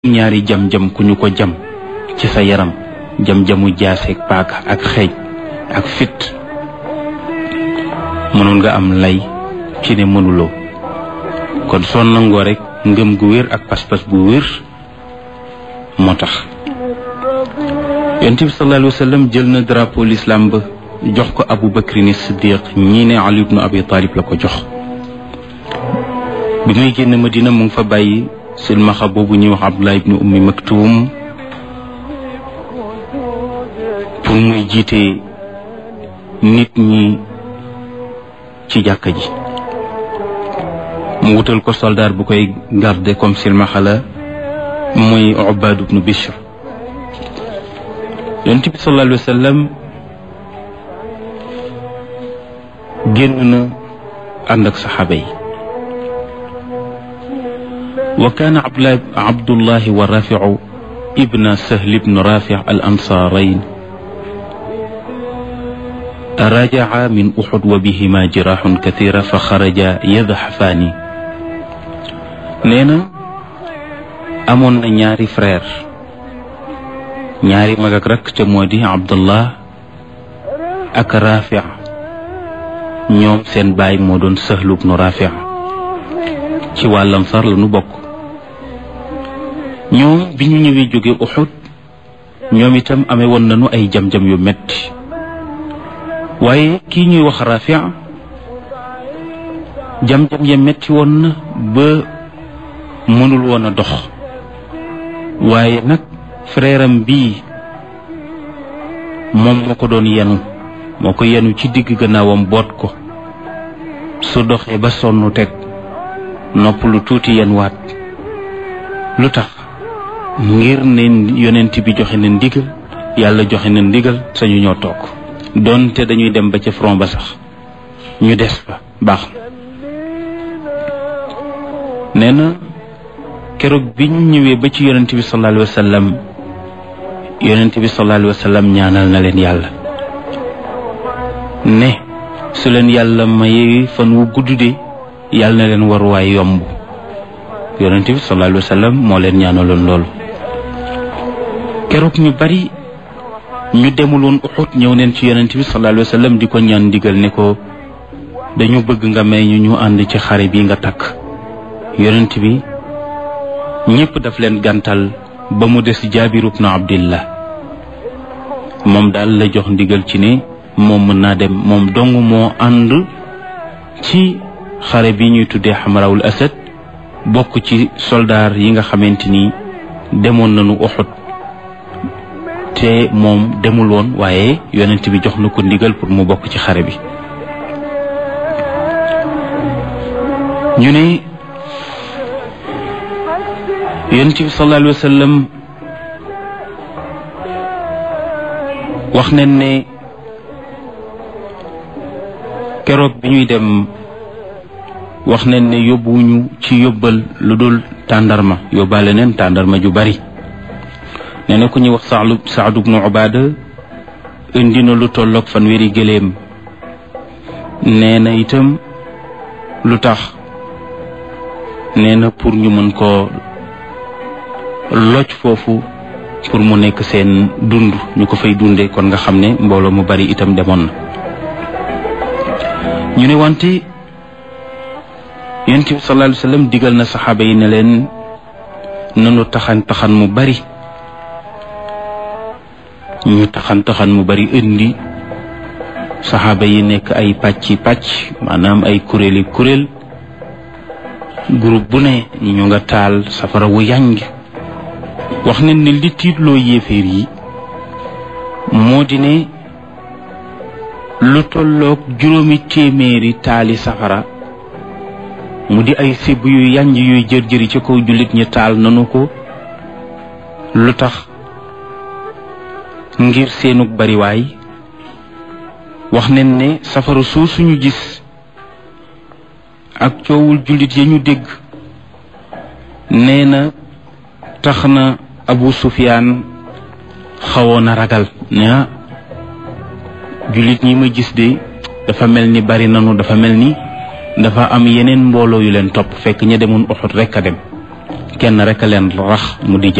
ñaari jam-jam ku ñu ko jam ci sa yaram jam-jamu jaaseeg paaka ak xeej ak fit mënoon nga am lay ci ne mënuloo kon soo nangoo rek ngëm gu wér ak pas-pas bu wér moo tax yonent bi sallallahu alayhi wa sallam jël na drapeau l'islam ba jox ko Abu Bakrin Siddiq ñii ne Ali ibnu Abi Talib la ko jox bi muy génn Madina mu ngi fa bàyyi silmaxa boobu ñuy wax Abdullah ibnu Ummi Maktum pour muy jiite nit ñi ci jàkka ji mu wutal ko soldaar bu koy garder comme silmaxa la muy Ubaad ibnu Bishr yonent bi sallallahu alayhi wa sallam génn na ànd ak saxaaba yi wa kaana abdullahi wa rafiu ibna sahl ibn rafi al ansaarayn rajaca min uxud wa bihima jiraaxun kathira fa xaraja yadxafaani nee na amoon na ñaari frère ñaari mag ak rakk te moo di abdullah ak rafi ñoom seen baay moo doon sahlu ibnu rafi ci wàllam sar la nu bokk ñoom bi ñu ñëwee jóge Uxud ñoom itam amee woon nañu ay jam-jam yu metti waaye kii ñuy wax Rafi jam-jam ya metti woon na ba mënul woon a dox waaye nag frère am bii moom moo ko doon yenu moo ko yenu ci digg gannaawam boot ko su doxee ba sonn teg nopp lu tuuti yen waat lu tax ngir ne yonent bi joxe na ndigal yàlla joxe na ndigal sañu ñoo toog doonte dañuy dem ba ca front ba sax ñu des fa baax na nee na keroog bi ñu ñëwee ba ci yonent bi sallallahu alayhi wa sallam yonent bi sallallahu alayhi wa sallam ñaanal na leen yàlla ne su leen yàlla mayee fan wu gudd de yàlla na leen war waay yomb yonent bi sallallahu alayhi wa sallam moo leen ñaanaloon loolu keroog ñu bari ñu demuloon uxut ñëw neen ci yonent bi sallallahu alayhi wa sallam di ko ñaan ndigal ne ko dañu bëgg nga may ñu ñu ànd ci xare bi nga takk yonent bi ñépp daf leen gàntal ba mu des jaabir ibnu abdillah moom daal la jox ndigal ci ne moom mën naa dem moom dong moo ànd ci xare bi ñuy tuddee xamarawul asad bokk ci soldaar yi nga xamante ni demoon nañu Uxud te moom demul woon waaye yonent bi jox na ko ndigal pour mu bokk ci xare bi ñu ne yonent bi sallallahu alayhi wa sallam wax nañ ne keroog bi ñuy dem wax nañ ne yóbbuwuñu ci yóbbal lu dul tàndarma yóbbaale neen tàndarma ju bari nee na ku ñuy wax saadu saadu bnu ubaada indi na lu tolloog fanweeri gëléem nee na itam lu tax nee na pour ñu mën koo loj foofu pour mu nekk seen dund ñu ko fay dunde kon nga xam ne mbooloo mu bari itam demoon na ñu ne wante yonent bi sallallahu alayhi wa sallam digal na saxaaba yi ne leen nanu taxan taxan mu bari ñu taxan taxan mu bari indi saxaaba yi nekk ay pàcci pàcc maanaam ay kuréeli kuréel groupe bu ne ñu nga taal safara wu yànj wax nañ ne li tiitloo yéeféer yi moo di ne lu tolloog juróomi téeméeri taali safara mu di ay sibb yu yànj yuy jër jëri ci kaw jullit ñi taal nanu ko lu tax ngir seenug bariwaay wax nañ ne safara soo suñu gis ak coowul jullit ya ñu dégg nee na tax na Abu Sufyaan xawoon a ragal ne jullit ñi ma gis de dafa mel ni bari nanu dafa mel ni dafa am yeneen mbooloo yu leen topp fekk ña demoon Uxud rekk a dem kenn rek a leen rax mu di